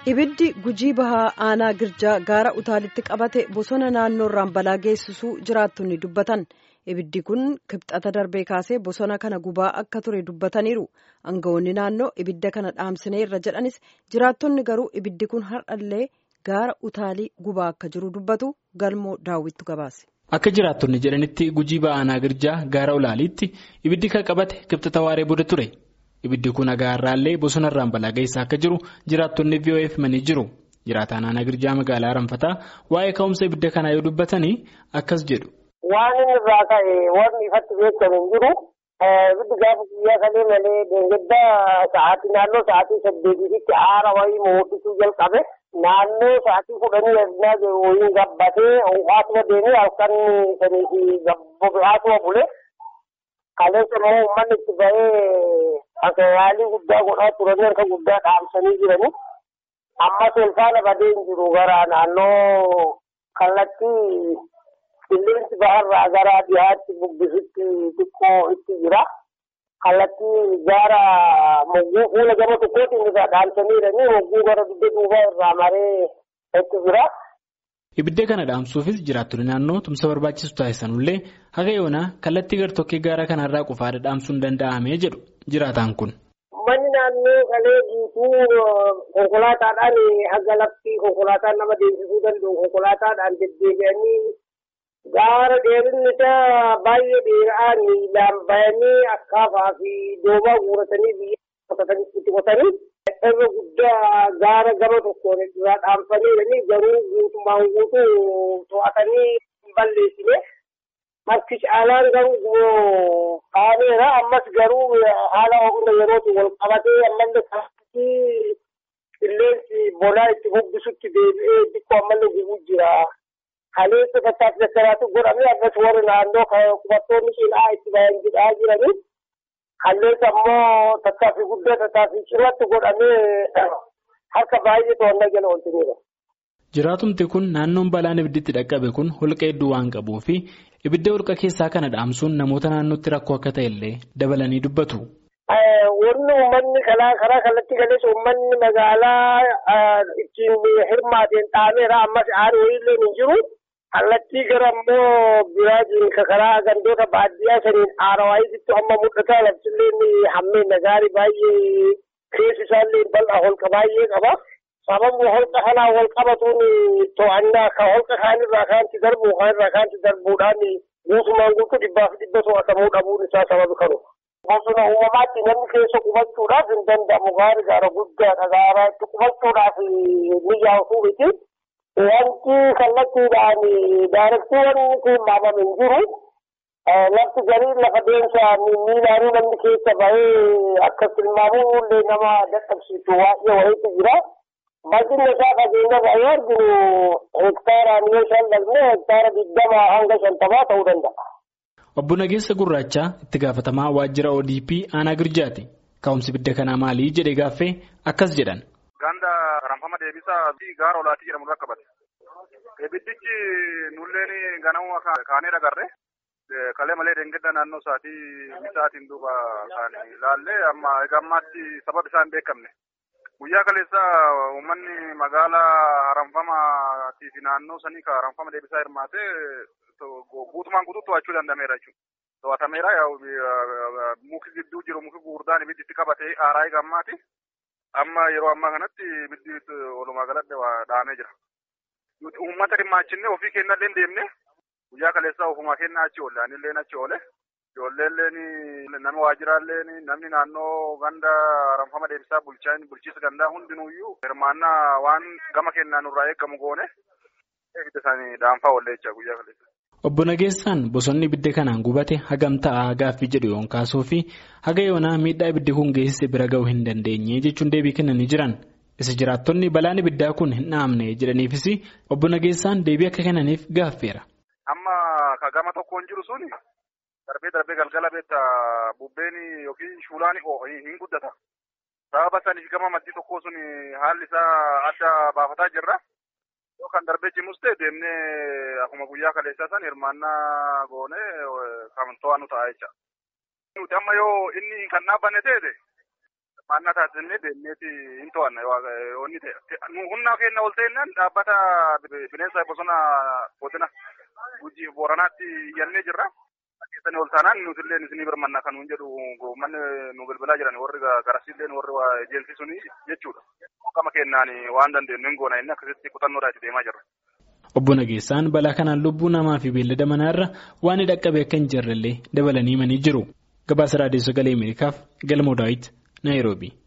Ibiddi gujii bahaa aanaa girjaa gaara utaalitti qabate bosona naannoo irraan balaa geessisuu jiraattonni dubbatan. Ibiddi kun kibxata darbee kaasee bosona kana gubaa akka ture dubbataniiru. Aangawoonni naannoo ibidda kana dhaamsineerra jedhanis jiraattonni garuu ibiddi kun har'allee gaara utaalii gubaa akka jiru dubbatu galmoo daawwittu gabaase. Akka jiraattonni jedhanitti gujii bahaa aanaa girjaa gaara ulaaliitti ibiddi kan qabate kibxata waaree booda ture. Ibiddi kun agaarraallee bosona irraan balaa geessaa akka jiru jiraattonni VOF himanii jiru. Jiraataan aanaa girjaa magaalaa Ranfataa waa'ee ka'umsa ibidda kanaa yoo dubbatanii akkas jedhu. Waan inni irraa ka'e wanni ifatti beekamu hin jiru. Ibiddi gaafa guyyaa kalee malee deengedda sa'aatii naannoo sa'aatii saddeetiitti aara wayii moodisuu jalqabe. Naannoo sa'aatii kudhanii eegnaa jiru wayiin gabbatee haatuma deemee halkan sanii fi gabboo bule. Kaleessa immoo uummanni itti ba'ee akka yaalii guddaa godhaa turanii harka guddaa dhaamsanii jiranii. Amma seelfaana badee hin jiru gara naannoo kallattii qilleensi baharraa gara dhiyaatti bubbisutti xiqqoo itti jira. Kallattii gaara mogguu fuula gama tokkootiin irraa dhaamsanii jiranii mogguu gara dugda duubaa irraa maree itti jira. Ibidda kana dhaamsuufis jiraattonni naannoo tumsa barbaachisu taasisanullee haga yoonaa kallattii gartokkee gaara kanarraa qofaadha dhaamsuun danda'amee jedhu jiraataan kun. Manni naannoo kalee guutuu konkolaataadhaan haga lafti konkolaataan nama deemsisuu danda'u konkolaataadhaan deddeebi'anii gaara dheerinni isaa baay'ee dheeraa miilaan bayanii akkaafaa fi doobaa guuratanii biyya itti qotanii. irra guddaa gaara gama tokkoon irraa dhaamsanii garuu guutummaan guutuu to'atanii hin balleessine marti caalaan garuu kaaneera ammas garuu haala hunda yerootti wal qabatee ammallee kaasii qilleensi bonaa itti bubbisutti deebi'ee xiqqoo ammallee gubuu jira. Kaleessa tattaaf dassaraatu godhamee akkas warri naannoo qubattoonni cinaa itti bayan jedhaa jiranii. Kaleessa ammoo tattaaffii guddaa tattaaffii cirratti godhamee harka baay'ee to'annaa jala oolchaniidha. Jiraatumti kun naannoon balaan ibidditti dhaqqabe kun holqa hedduu waan qabuu fi ibidda holqa keessaa kana dhaamsuun namoota naannootti rakkoo akka ta'e illee dabalanii dubbatu. Wanni uummanni karaa kallattii galeessa uummanni magaalaa ittiin hirmaateen dhaameera ammas aari wayiillee hin jiru. Kallattii gara immoo biraatiin karaa gandoota baadiyyaa saniin aarawaayisitti amma mul'ata laftillee hammeen gaarii baay'ee keessi isaallee bal'aa holqa baay'ee qaba. Sababni holqa kanaa wal qabatuun to'annaa kan holqa kaanirraa kaanti darbu kaanirraa kaanti darbuudhaan guutumaan guutuu dhibbaa fi dhibba to'atamuu dhabuun isaa sababi kanu. Bosona uumamaatti namni keessa qubachuudhaaf hin danda'amu gaarii gaara guddaadha gaara itti qubachuudhaaf ni yaa'u miti. Wanti kallattiidhaan daarektiiwwan tilmaamame hin jiru. Lafti garii lafa deemsa miilaanii namni keessa bahee akka tilmaamuu illee nama dadhabsiisu waa'ee wayiitu jira. Bal'inni isaa fageenya baay'ee arginu hektaaraan yoo shallaqne hektaara digdama hanga shantamaa ta'uu danda'a. Obbo Nageessa Gurraachaa itti gaafatamaa waajjira ODP aanaa Girjaati. Ka'umsi ibidda kanaa maali jedhee gaaffee akkas jedhan. Ganda ranfama deebisaa fi gaara olaatii jedhamu irra qabate. Ibiddichi nulleen ganama kaanee dhagarre. Kalee malee deengedda naannoo isaatii misaatiin duuba kan ilaallee amma egaa ammaatti sababa isaan beekamne. Guyyaa kaleessa uummanni magaalaa ranfamaatii fi naannoo sanii ka ranfama deebisaa hirmaatee guutumaan guutuu to'achuu danda'ameera jechuudha. To'atameera muki gidduu jiru muki gurguddaan ibiddi itti qabatee aaraa egaa ammaati. Amma yeroo ammaa kanatti ibiddi walumaa galatti dhaamee jira. Uummata dhimmaachinne ofii keenya illee deemne guyyaa kaleessaa ofumaa keenya achi oolle anillee achi oole. Ijoolleen nama waajjiraalleen namni naannoo ganda ranfama deebisaa bulchaan bulchiisa gandaa hundinuuyyuu hirmaannaa waan gama keenyaan nurraa eegamu goone ibidda isaanii dhaanfaa oolle jecha guyyaa kaleessa. Obbo Nageessaan bosonni ibidda kanaan gubate hagam ta'a gaaffii jedhu yoon kaasuu fi haga yoonaa miidhaa ibiddi kun geessise bira ga'uu hin dandeenye jechuun deebii kennanii jiran. Isa jiraattonni balaan ibiddaa kun hin dhaamne jedhaniifis obbo Nageessaan deebii akka kennaniif gaaffeera. Amma ka gama tokkoon jiru suni darbee darbee galgala beekta bubbeen yookiin shuulaan hin guddata. Sababa saniif gama maddii tokkoo sun haalli isaa adda baafataa jirra. Kan darbee cimus ta'e deemnee akkuma guyyaa kaleessaa san hirmaannaa goonee kan to'annu ta'a jecha. Nuti amma yoo inni kan dhaabbanne ta'e Maannaa taasisnee deemneeti hin to'anna onni ta'e. Humna keenya ol ta'inaan dhaabbata bineensa bosona godina Gujii Booranaatti iyyannee jirra. Keessanii ol taanaan nuti illee isinii birmanna kan nuun jedhu manni nu bilbilaa jiran warri garasiillee warri ejeensi suni jechuudha. Qama kennaan waan dandeenyu hin goona inni akkasitti kutannoodhaa itti deemaa jirra. Obbo Nageessaan balaa kanaan lubbuu namaa fi beellada manaarra waan dhaqqabe akka hin jirrellee dabalanii himanii jiru. Gabaasa Raadiyoo Sagalee Ameerikaaf Galmoo Daawit Naayiroobii.